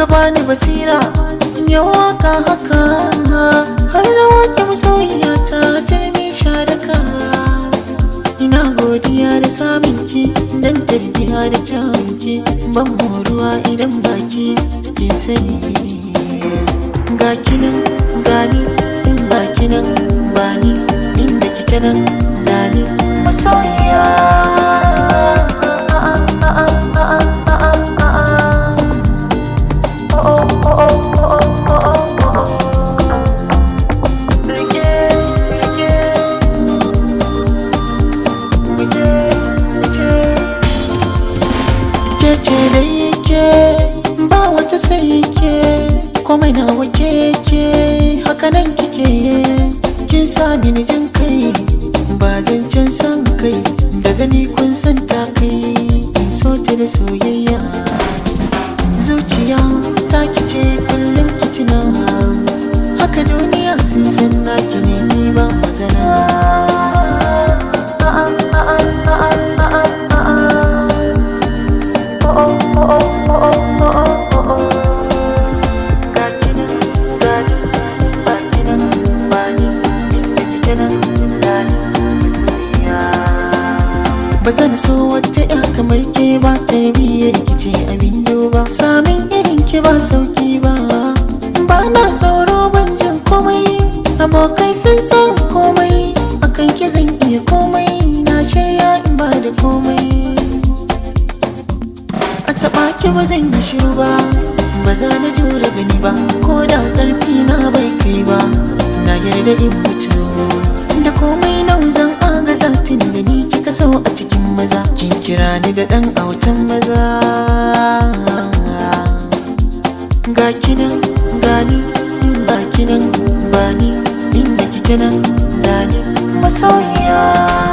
ka bani basira in yi waka haka har da wake masoyiya ta turmi sharaka ina godiya da samun ki dan tarbiya da kyawun ki ban moruwa idan baki kin sani ga kinan gani in baki nan bani inda kike nan zani masoyiya ke ce da yake ba wata sai ke komai na wake ke haka nan kike kin sa ni jin kai ba zancen san kai da gani kun san ta kai in so ta da soyayya zuciya ta kice kullum kitina haka duniya sun san naki ne ni ba magana ba zan so wata ya kamar ke ba tarbiyyar rikice abin duba samin irin ki ba sauki ba ba na tsoro ban jin komai abokai sun san komai akan ki zan iya komai na shirya in ba da komai a taɓa ki ba zan yi shiru ba ba za na jure gani ba ko da ƙarfi na bai kai ba na yarda in mutu da komai nau zan aga zatin da ni kika so a cikin maza kin kira ni da ɗan autan maza ga kinan gani ba kinan bani inda kike nan zani masoyiya